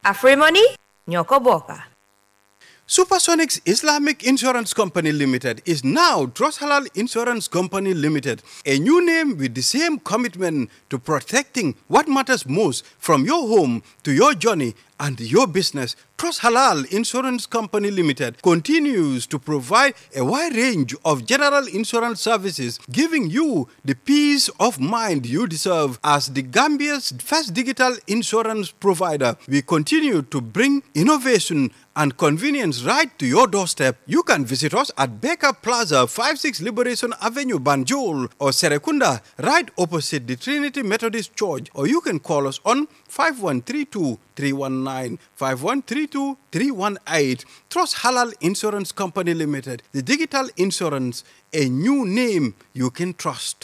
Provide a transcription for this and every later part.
Afrimony ñoo ko bokka Supersonics Islamic Insurance Company Limited is now Trust Halal Insurance Company Limited, a new name with the same commitment to protecting what matters most from your home to your journey and your business. Trust Halal Insurance Company Limited continues to provide a wide range of general insurance services, giving you the peace of mind you deserve as the Gambia's first digital insurance provider. We continue to bring innovation and convenience right to your doorstep. You can visit us at Baker Plaza, 56 Liberation Avenue, Banjul, or Serekunda, right opposite the Trinity Methodist Church, or you can call us on 5132 319 5132 318. Trust Halal Insurance Company Limited, the digital insurance, a new name you can trust.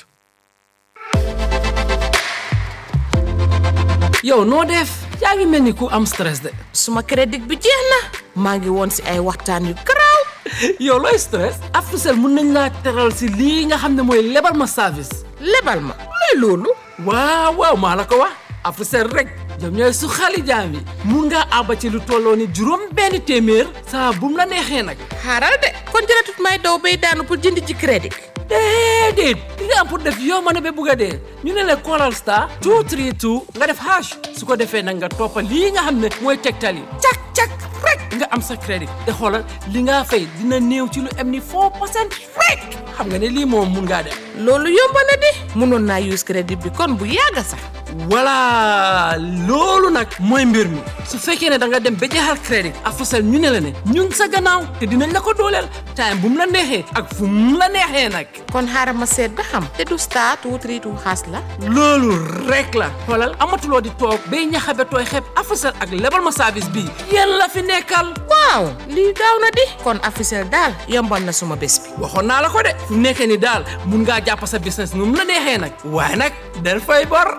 yow noo def yaa ngi mel ni ku am stress de suma crédit bi jeex na maa ngi woon si ay waxtaan yu garaaw yow looy stress Africell mun nañ laa teral si lii nga xam ne mooy lebal ma service lebal ma luy loolu waaw waaw maa la ko wax Africell rek ñoom ñooy su xali jaam yi mun ngaa àbba ci lu tolloo ni juróom benn téeméer saa bu mu la neexee nag xaaral de kon jëratut may daw bay daanu pour jënd ci crédit déedéet li nga am pour def yow ma ne ba bugg a dee ñu ne la callal star 232 nga def hash su ko defee nag nga toppa lii nga xam ne mooy tegtal yi cak cak rek nga am sa crédit te xoolal li nga fay dina néew ci lu am ni 4 percent rek xam nga ne lii moom mun ngaa def loolu yomb na di mënoon naa use crédit bi kon bu yàgg sax voilà loolu nag mooy mbir mi su fekkee ne da nga dem ba jeexal crédit Africell ñu ne la ne ñun sa gannaaw te dinañ la ko dooleel time bu mu la neexee ak fu mu la neexee nag kon xaaral ma seet ba xam te du star two three two xaas la loolu rek la xoolal amatuloo di toog bay ñaxabe tooy xeeb Africell ak lebal ma service bii yéen la fi nekkal waaw lii gaaw na di kon Africell daal yombal na suma bés bi waxoon naa la ko de fu mu nekkee ni daal mun ngaa jàpp sa business nu mu la neexee nag waaye nag del fay bor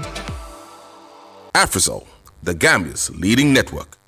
Afrisol, the Gambia's leading network.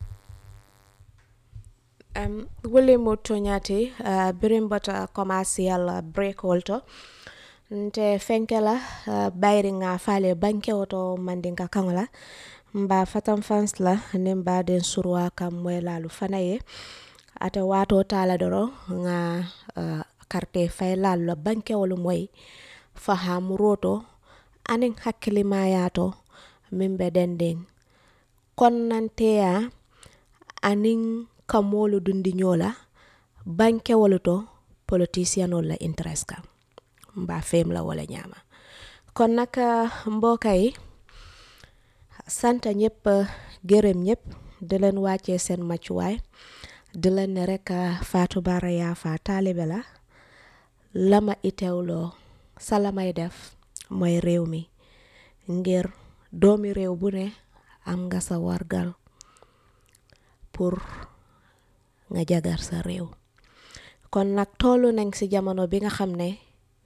um, wole mo toñati uh, birimbota commercial uh, break wolto nte fenkela uh, bayri nga fale banke woto mandinka kaŋola mba fatan fans la ni mba den surwa kam moy lalu fana ye ate wato tala doro nga uh, karte fay lalu la banke wolu moy faham roto anin hakkilimayato min be denden konnanteya anin kamolu dundi ñola banke wolu to politicianol la interest kam mba fem la wala ñama kon nag mbokka yi santa ñëpp gërëm ñëpp di leen wàccee seen maccuwaay di leen ne rek Fatou Bara Yafa taalibe la lama itewloo sa la may def mooy réew mi ngir doomi réew bu ne am nga sa wargal pour nga jagar sa réew kon nag tollu nañ ci jamono bi nga xam ne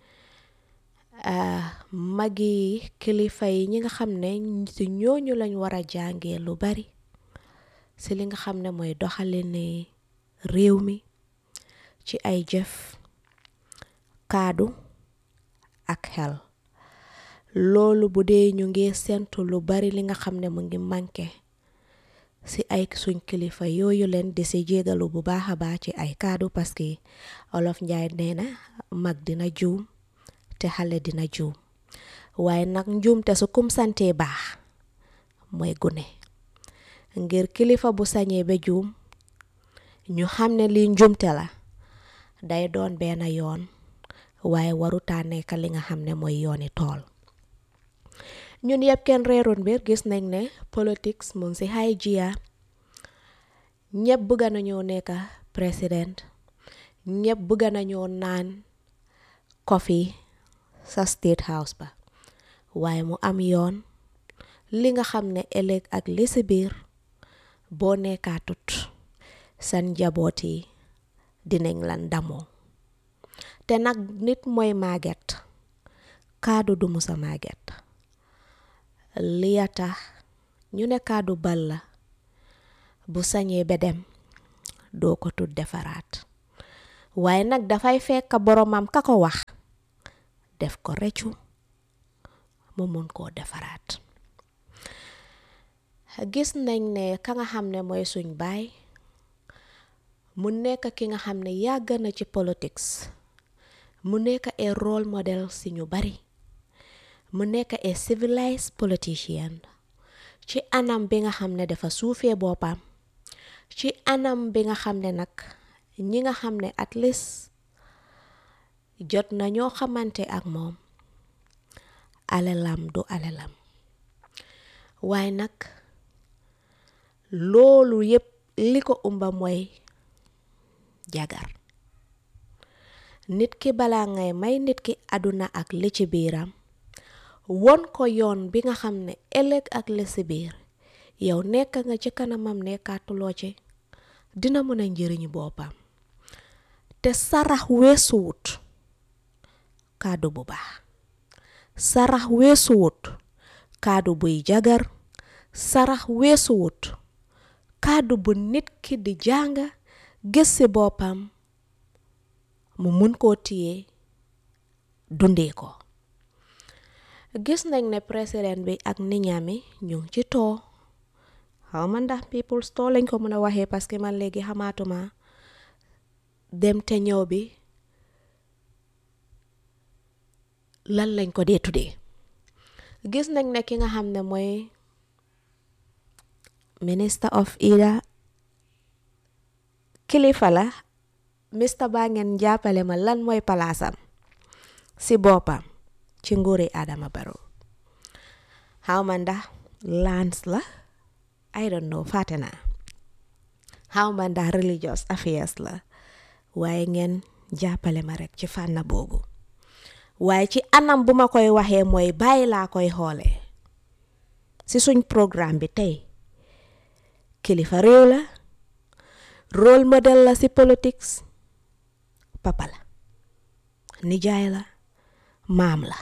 magi kilifa yi ñi nga xam ne ci ñooñu lañ war a jàngee lu bari ci li nga xam ne mooy doxalini réew mi ci ay jëf kaadu ak xel loolu bu dee ñu ngi sentu lu bari li nga xam ne mu ngi manqué ci ay suñ kilifa yooyu leen di ci jégalu bu baax a baax ci ay kaddu parce que olof njaay nee na mag dina juum te xale dina juum waaye nag njuumte su kum santee baax mooy gune ngir kilifa bu sañee ba juum ñu xam ne lii njuumte la day doon benn yoon waaye warutaa nekk li nga xam ne mooy yooni tool ñun yëpp kenn reeroon mbir gis nañ ne politics mu ngi ci high jia ñëpp bëgga nañoo nekk président ñëpp bëgga nañoo naan coffee sa state house ba waaye mu am yoon li nga xam ne ëllëg ak li ci biir boo nekkaatut seen njaboot yi dinañ la ndamoo te nag nit mooy màgget kaadu du musa màgget liya tax ñu ne kaadu bal la bu sañee ba dem doo ko tut defaraat waaye nag dafay fekk boromam ka ko wax def ko reccu mu mun koo defaraat gis nañ ne ka nga xam ne mooy suñ baay mu nekk ki nga xam ne yàgg na ci politics mu nekk a role model si ñu bari mu nekk a civilized politician ci anam bi nga xam ne dafa suufee boppam ci anam bi nga xam ne nag ñi nga xam ne at least jot na ñoo xamante ak moom alalam du alalam waaye nag loolu yépp li ko umba mooy jagar nit ki balaa ngay may nit ki àdduna ak li ci biiram won ko yoon bi nga xam ne ëllëg ak li ci biir yow nekk nga ci kanamam nekkaatuloo ci dina mën a njëriñu boppam te sarax weesuwut kàddu bu baax sarax weesuwut kàddu buy jagar sarax weesuwut kàddu bu nit ki di jàng gis ci boppam mu mun koo téye dundee ko gis nañ ne président bi ak niñaami ñu ngi ci too xaw ma ndax people store lañ ko mën a waxee parce que man léegi xamaatuma dem te ñëw bi lan lañ ko dee tuddee gis nañ ne ki nga xam ne mooy minister of ida kilifa la mista baa ngeen jàppale ma lan mooy palaasam si boppam ci nguuri Adama Barrow xaw ma ndax lands la I don't know fàtte naa xaw ma ndax religious affairs la waaye ngeen jàppale ma rek ci fànn boobu waaye ci anam bu ma koy waxee mooy bàyyi laa koy xoolee si suñ programme bi tey kilifa réew la role model la si politics papa la nijaay la maam la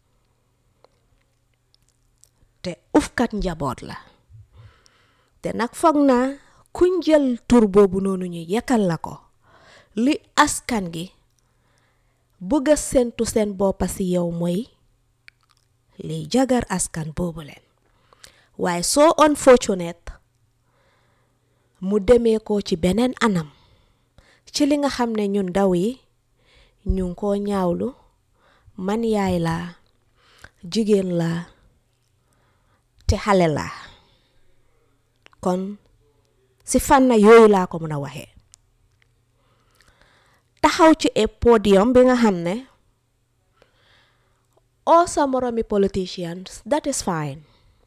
te ufkat njaboot la te nag foog naa kuñ jël tur boobu noonu ñu yekkal la ko li askan gi bëgg a séntu seen boppa si yow mooy liy jagar askan boobu leen waaye soo unfortunate mu demee ko ci beneen anam ci li nga xam ne ñun ndaw yi ñu ngi koo ñaawlu man yaay laa jigéen laa te xale laa kon si fànn yooyu laa ko mën a waxee taxaw ci e podium bi nga xam ne oo sa moromi politicians that is fine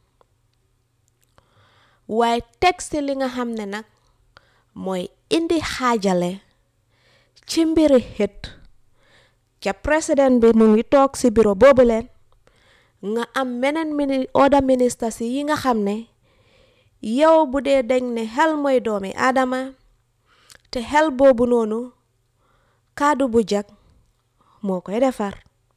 waaye teg si li nga xam ne nag mooy indi xaajale ci mbiri xët ca président bi mu ngi toog si bureau boobu leen nga am meneen mini order ministre si yi nga xam ne yow bu dee dañ ne xel mooy doomi aadama te xel boobu noonu kaddu bu jag moo koy defar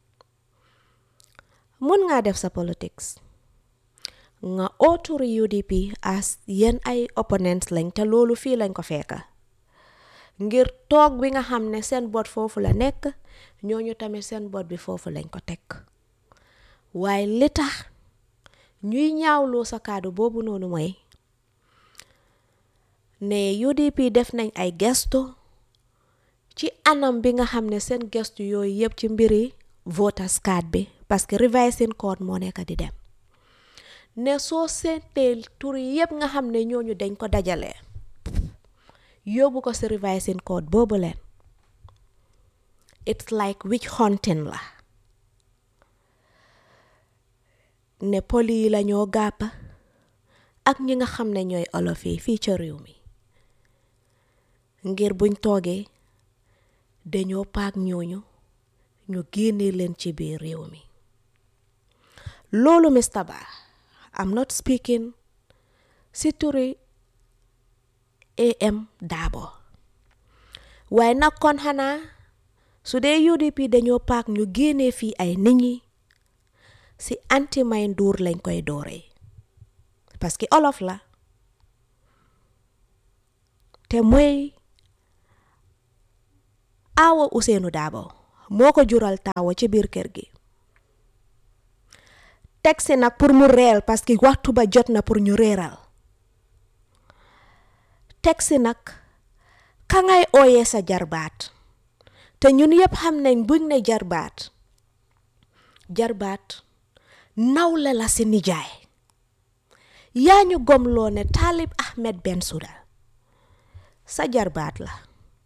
mun nga def sa politics nga autour UDP as yéen ay opponents lañ te loolu fii lañ ko fekka ngir toog bi nga xam ne seen bot foofu la nekk ñooñu tamit seen bot bi foofu lañ ko teg waaye li tax ñuy ñaawloo sa kaddu boobu noonu mooy ne UDP def nañ ay gestu ci anam bi nga xam ne seen gestu yooyu yëpp ci mbiri voters card bi parce que revising code moo nekk di dem ne soo seetee tur yëpp nga xam ne ñooñu dañ ko dajale yóbbu ko si revising code boobu leen it's like witch hunting la ne poli yi la ñoo gàppa ak ñi nga xam ne ñooy olof yi fii ca réew mi ngir buñ toogee dañoo paak ñooñu ñu génne leen ci biir réew mi loolu Mr Bah I'm not speaking si turi AM Darboe waaye nag kon xanaa su dee UDP dañoo paak ñu génnee fii ay nit ñi si anti may nduur lañ koy dooree parce que olof la te mooy aawa Ousseynou Darboe moo ko jural taawa ci biir kër gi teg si nag pour mu reel parce que waxtu ba jot na pour ñu réeral teg si nag ka ngay ooyee sa jarbaat te ñun yépp xam nañ buñ ne jarbaat jarbaat nawle la si nijaay yaa ñu gomloo ne Taalib Ahmed Bensouda sa jarbaat la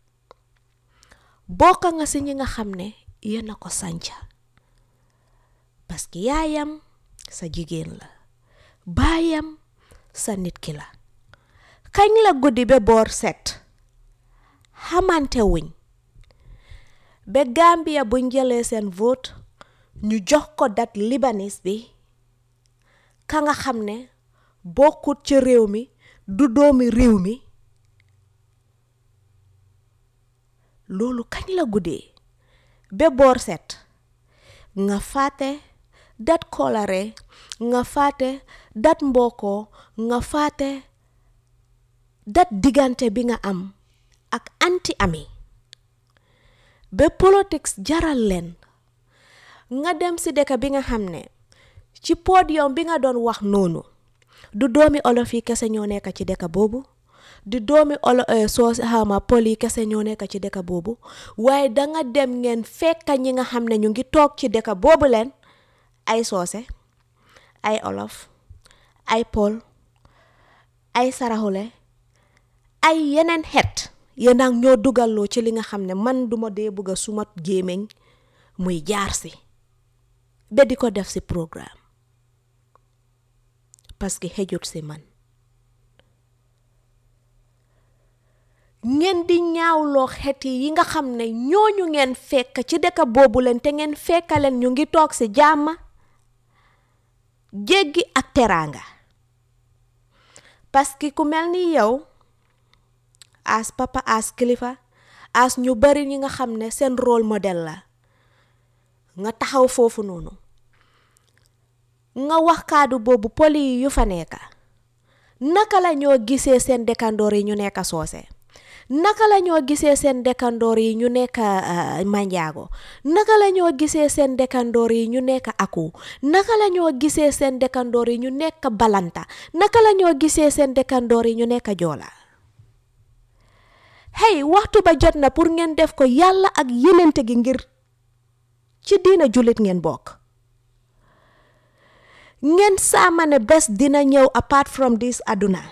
bokka nga si ñi nga xam ne yéen a ko sanca parce que yaayam sa jigéen la baayam sa nit ki la kañ la guddi ba boor set xamante wuñ ba Gambia buñ jëlee seen vote ñu jox ko dat libanese bi ka nga xam ne bokkut ci réew mi du doomi réew mi loolu kañ la guddee ba boor set nga fàtte dat kolare nga fàtte dat mbokkoo nga fàtte dat diggante bi nga am ak anti ami ba politics jaral leen nga dem si dëkk bi nga xam ne ci podium bi nga doon wax noonu du doomi olof yi kese ñoo nekk ci dëkk boobu du doomi olo soo xama pol yi kese ñoo nekk ci dëkk boobu waaye danga dem ngeen fekka ñi nga xam ne ñu ngi toog ci dëkk boobu leen ay soose ay olof ay pol ay saraxule ay yeneen xeet yéen ak ñoo dugaloo ci li nga xam ne man duma dee bëgg a suma gémmiñ muy jaar si ba di ko def si programme parce que xejut si man ngeen di ñaawloo xeet yi nga xam ne ñooñu ngeen fekk ci dëkk boobu leen te ngeen fekka leen ñu ngi toog si jàmm jéggi ak teraanga parce que ku mel ni yow as papa as kilifa as ñu bari ñi nga xam ne seen rôle modèle la nga taxaw foofu noonu nga wax kaddu boobu poli yi yu fa nekka naka la ñoo gisee seen dëkkandoor yi ñu nekk soose naka la ñoo gisee seen dëkkandoor yi ñu nekk manjaago naka la ñoo gisee seen dëkkandoor yi ñu nekk aku naka la ñoo gisee seen dëkkandoor yi ñu nekk balanta naka la ñoo gisee seen dëkkandoor yi ñu nekk joola hey waxtu ba jot na pour ngeen def ko yàlla ak yenente gi ngir ci diina jullit ngeen bokk ngeen saama ne bés dina ñëw apart from this aduna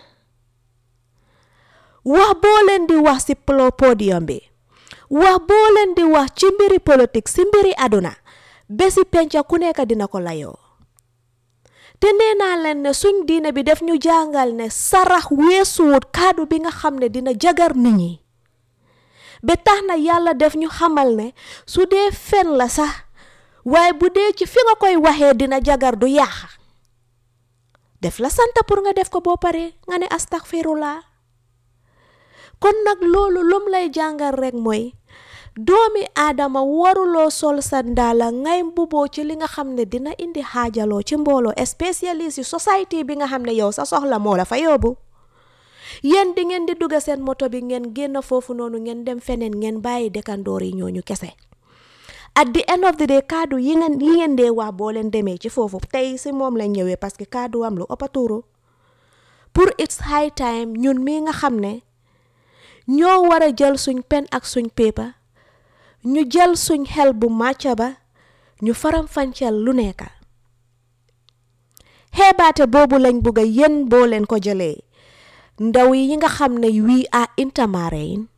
wax boo leen di wax ci podium bi wax boo leen di wax ci mbiri politique ci mbiri aduna bési penca ku nekk dina ko layoo te nee naa leen ne suñ diine bi def ñu jàngal ne sarax weesuwut kaddu bi nga xam ne dina jagar nit ñi ba tax na yàlla def ñu xamal ne su dee fen la sax waaye bu dee ci fi nga koy waxee dina jagar du yàq def la sant pour nga def ko boo paree nga ne astaghfirullah kon nag loolu lum lay jàngal rek mooy doomi aadama waruloo sol sa ndaala ngay mbuboo ci li nga xam ne dina indi xaajaloo ci mbooloo spécialiste yi société bi nga xam ne yow sa soxla moo la fa yóbbu yéen di ngeen di dugga seen moto bi ngeen génn foofu noonu ngeen dem feneen ngeen bàyyi dëkkandoor yi ñooñu kese at the end of the day kaddu yi ngeen yi ngeen dee wax boo leen demee ci foofu tey si moom lañ ñëwee parce que kaddu am lu ëpp tuuru pour it's high time ñun mii nga xam ne ñoo war a jël suñ pen ak suñ paper ñu jël suñ xel bu màcca ba ñu faram fancel lu nekka xeebaate boobu lañ bugg a yéen boo leen ko jëlee ndaw yi nga xam ne we are intermarine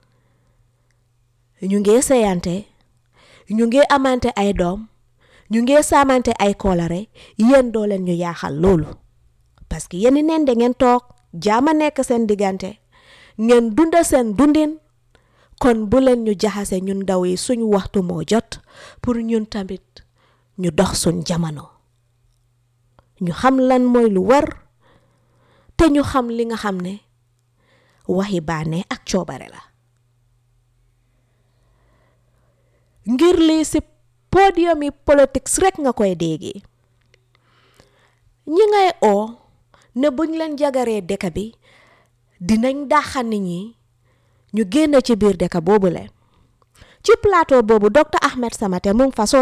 ñu ngee seyante ñu ngee amante ay doom ñu ngee saamante ay kolare yéen doo leen ñu yaaxal loolu parce que yéen neen da ngeen toog jaama nekk seen diggante ngeen dunda seen dundin kon bu leen ñu jaxase ñun ndaw yi suñ waxtu moo jot pour ñun tamit ñu dox suñ jamono ñu xam lan mooy lu war te ñu xam li nga xam ne waxi baane ak coobare la ngir lii si podium yi politics rek nga koy déggee ñi ngay oo ne buñ leen jagaree dëkk bi dinañ dàqa nit ñi ñu génn ci biir dëkk boobu leen ci plateau boobu docteur Ahmed Samate mu ngi fa soo